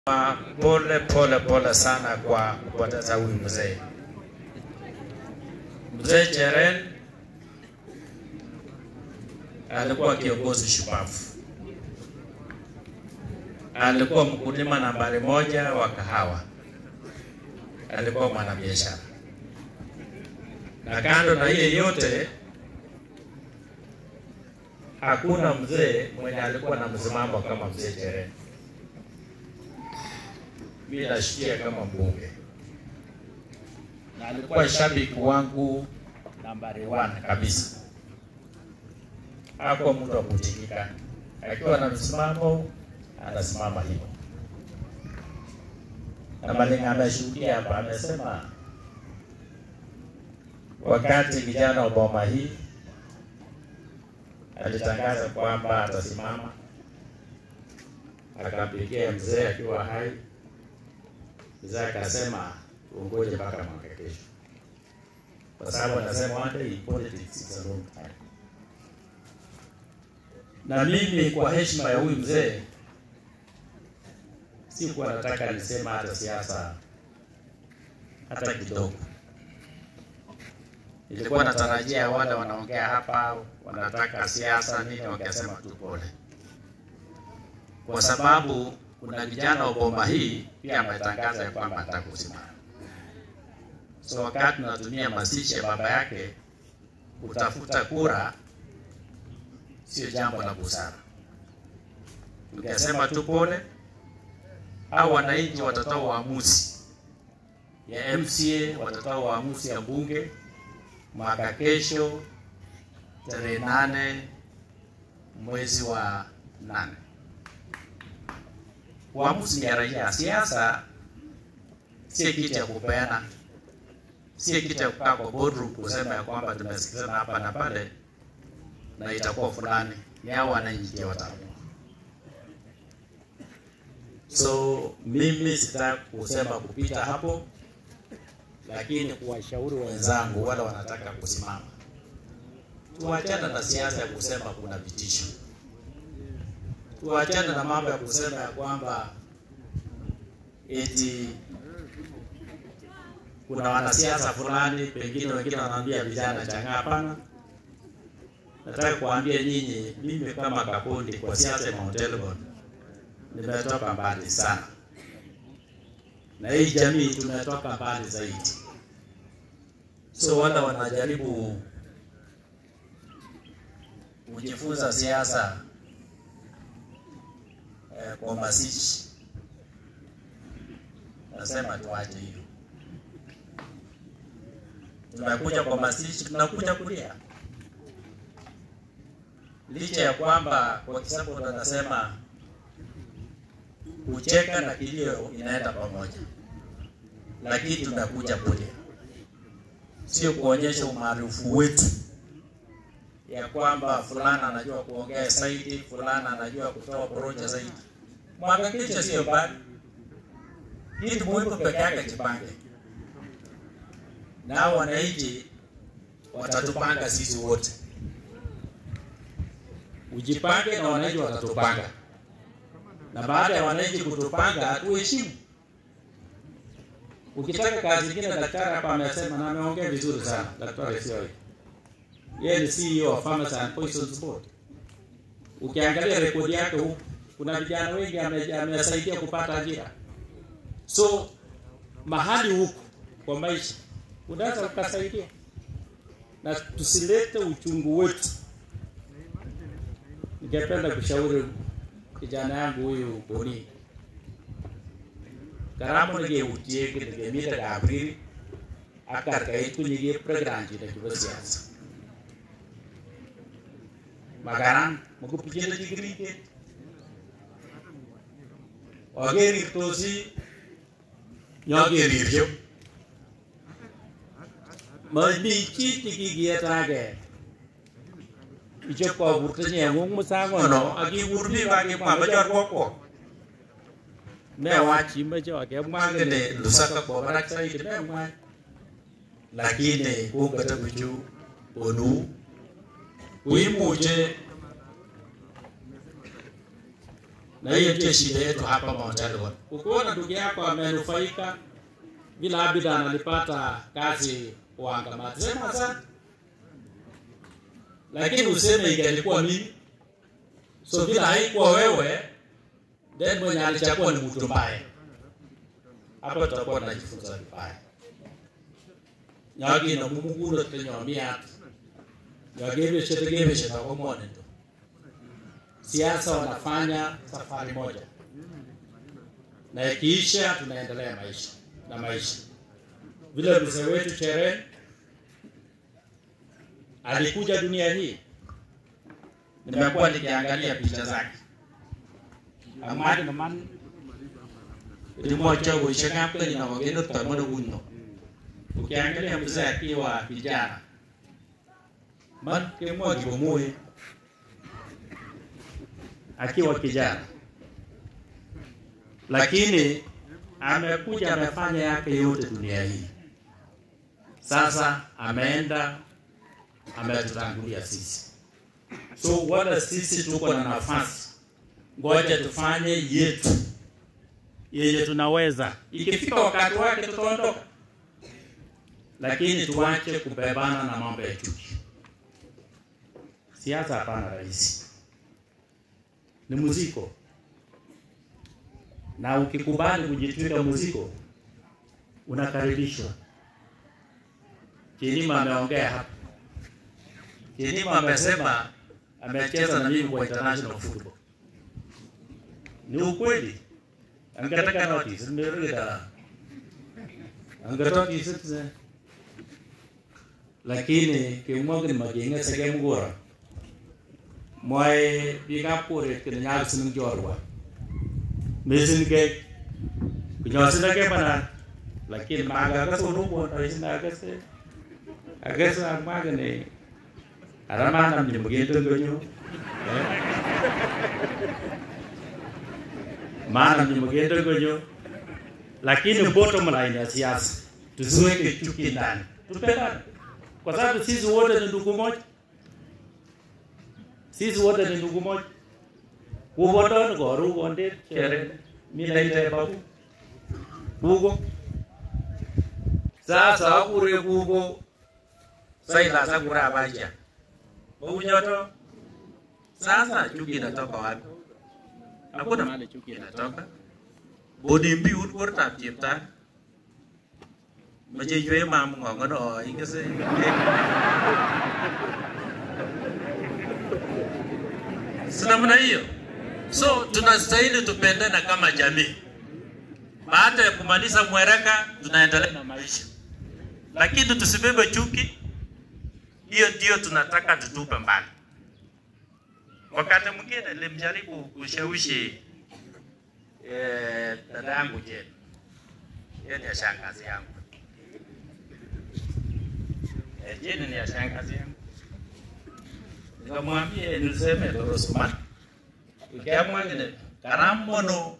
Pole pole pole sana kwa kupoteza huyu mzee. Mzee Cheren alikuwa kiongozi shupavu, alikuwa mkulima nambari moja wa kahawa, alikuwa mwanabiashara, na kando na hiyo yote, hakuna mzee mwenye alikuwa na msimamo kama mzee Cheren. Mimi nashikia kama mbunge na alikuwa shabiki wangu nambari one kabisa. Hakuwa mtu wa kutikika, akiwa na msimamo anasimama hivyo. Na Malenga ameshuhudia hapa, amesema wakati kijana wa boma hii alitangaza kwamba atasimama, akampigia mzee akiwa hai Mzee akasema uongoje mpaka mwaka kesho, kwa sababu anasema one day in politics is a long time. Na mimi kwa heshima ya huyu mzee sikuwa nataka nisema hata siasa hata kidogo. Nilikuwa natarajia wale wanaongea hapa wanataka siasa nini, wakasema tu pole, kwa sababu kuna vijana wa bomba hii pia ametangaza ya kwamba anataka kusimama. So wakati tunatumia mazishi ya baba yake kutafuta kura, sio jambo la busara. Tukasema tu pole, au wananchi watatoa uamuzi ya MCA, watatoa uamuzi ya bunge mwaka kesho tarehe nane mwezi wa nane uamuzi ya raia. Siasa si kitu ya kupeana, si kitu ya kukaa kwa boardroom kusema ya kwamba tumesikizana hapa na pale na itakuwa fulani. Ni hao wananchi ndio wataamua. So mimi sitaki kusema kupita hapo, lakini kuwashauri wenzangu wale wanataka kusimama, tuachane na siasa ya kusema kuna vitisho tuachane na mambo ya kusema ya kwamba eti kuna wanasiasa fulani, pengine wengine wanaambia vijana changa. Hapana, nataka kuambia nyinyi, mimi kama Kakundi kwa siasa ya Mount Elgon nimetoka mbali sana, na hii jamii tumetoka mbali zaidi. So wale wanajaribu kujifunza siasa kwa mazishi, nasema tuache hiyo. Tunakuja kwa mazishi, tunakuja kulia, licha ya kwamba kwa Kisabu tunasema kucheka na kilio inaenda pamoja, lakini tunakuja kulia, sio kuonyesha umaarufu wetu ya kwamba fulana anajua kuongea zaidi, fulana anajua kutoa poroja zaidi. Mwaka kesho sio mbali, kitu muhimu peke yake jipange, nao wananchi watatupanga sisi wote. Ujipange na wananchi watatupanga, na baada ya wananchi kutupanga tuheshimu. Ukitaka kazi nyingine, daktari hapa amesema na ameongea vizuri sana, daktari sio yeye ni CEO wa Farmers and Poisons Board. Ukiangalia rekodi yake huku, kuna vijana wengi amesaidia kupata ajira. So mahali huku kwa maisha unaweza ukasaidia, na tusilete uchungu wetu. Ningependa kushauri kijana yangu huyu Boni karamu nigeutie nigemita Gabriel akarkait kunyige program jina kibo siasa makaran makupichin chikiriket akerirtosi nyokeriryo mami chit nekikiyetake ichop koburtonyi ng'ung musangono akikur biik akimwa machor kokwo mewach imache akemwa kele lusaka kwo barak saidi memwa lakini kongata bichu bonu kuimuche na hiyo ndio shida yetu hapa Mount Elgon. Ukiona ndugu yako amenufaika vile Abidan alipata kazi Wangamati, sema asante, lakini useme ingelikuwa mimi. So vile haikuwa wewe, then mwenye alichagua ni mtu mbaya. Hapa tutakuwa tunajifunza vibaya. Nyagi na mumuguno tunyomia nyagebeshe tegebeshe na komone ndo siasa wanafanya safari moja, na ikiisha tunaendelea maisha na maisha. Vile mzee wetu Chere alikuja dunia hii, nimekuwa nikiangalia picha zake amadi naman rimocha uishangapeli na wageni tutamono guno. Ukiangalia mzee akiwa kijana man kemwa kibomoe akiwa kijana, lakini amekuja amefanya yake yote dunia hii. Sasa ameenda ametutangulia sisi, so wala sisi tuko na nafasi, ngoja tufanye yetu yenye tunaweza. Ikifika wakati wake tutaondoka, lakini tuache kubebana na mambo ya chuki. Siasa hapana rahisi ni muziko, na ukikubali kujitwika muziko unakaribishwa. Kilima ameongea hapa, Kilima amesema amecheza na mimi kwa international football. Ni ukweli, angetaka notice nimerida angetoa kisitze lakini kimwagin magenge sege mgora moy biga pore ke nyal sin jorwa mesin ke kunyo sin ke bana lakini maga ka so no bon ai sin aga se aga se maga ne arama nam ni mge to gonyo maana ni mge to gonyo lakini bottom line ya siasa tusiweke chuki ndani tupendane kwa sababu sisi wote ni ndugu moja sisi wote ni ndugu moja. Kuboton koru konde chere mina ite babu kugo sasa akure kugo saila sakura abaja Bunyoto sasa chuki inatoka wapi? Hakuna mahali chuki inatoka. Bodi mbiut kurtab cheptan mache ywe mam ng'ong'ono ikese si namna hiyo. So tunastahili tupendane kama jamii. Baada ya kumaliza mwereka, tunaendelea na maisha, lakini tusibebe chuki. Hiyo ndio tunataka tutupe mbali. Wakati mwingine nilimjaribu kushawishi eh, dada yangu Jane, yeye ni ya shangazi yangu eh, Jane ni ya shangazi yangu nikamwambia niseme Dorosman ikamwangine karambono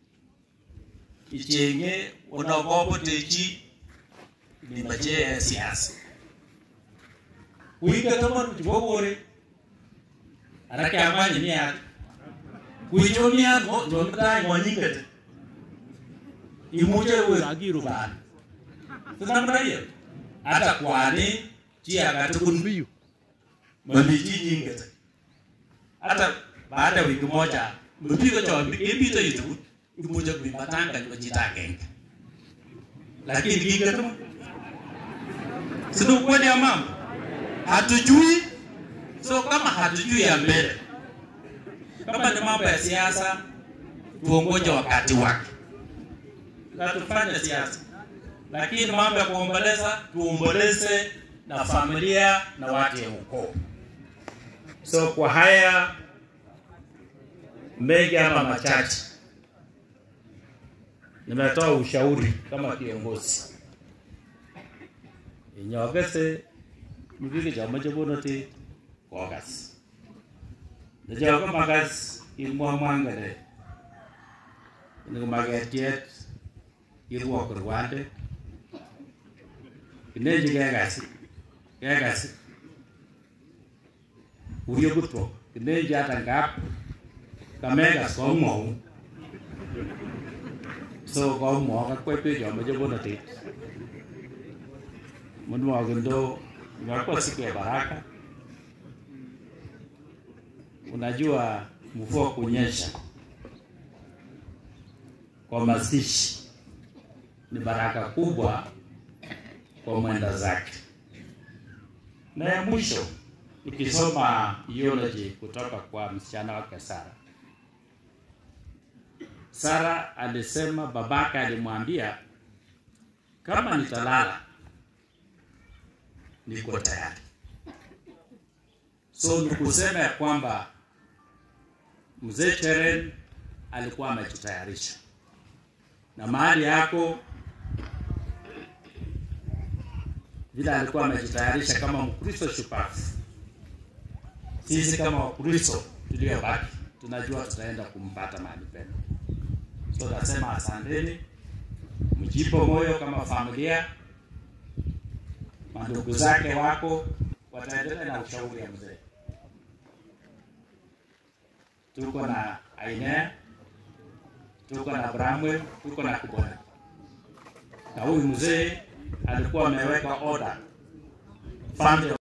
ichenge unakopotechi nimache siasa kuiga taman jogore arake amani ni at kuichomia mo jomda ngonyingete imuje we agiru ban tunamna hiyo hata kwani chia katukun biyu mabiji nyingete hata baada ya wiki moja mpigo cha impito itu imuja kuipatanga kwa jitagenge lakini kingatu sio kweli ya mama hatujui so kama hatujui ya mbele kama ni mambo ya siasa tuongoje wakati wake na tufanye siasa lakini mambo ya kuomboleza tuomboleze na familia na watu ya ukoo So kwa haya mengi ama machache, nimetoa ushauri kama kiongozi inyogese mibiki chamache bonoti kokas nechogo makas imwamwangere ini maketiet irwok rwande inenji kekasi kekasi urio kutwo kineji hata ngap kamekas komwou so komwa kakwepech amoche bolotet mnwogendo imekuwa siku ya baraka unajua mvua kunyesha kwa mazishi ni baraka kubwa kwa mwenda zake na ya mwisho ukisoma eulogy kutoka kwa msichana wake Sara. Sara alisema babake alimwambia kama nitalala niko tayari. So ni kusema ya kwamba mzee Cheren alikuwa amejitayarisha na mahali yako vile alikuwa amejitayarisha kama Mkristo shupavu. Sisi kama Wakristo tuliobaki tunajua tutaenda kumpata mahali pema. So nasema asanteni, mjipo moyo kama familia. Mandugu zake wako wataendelea na ushauri ya mzee. Tuko na Ainea, tuko na Bramwell, tuko na Kubona, na huyu mzee alikuwa ameweka order family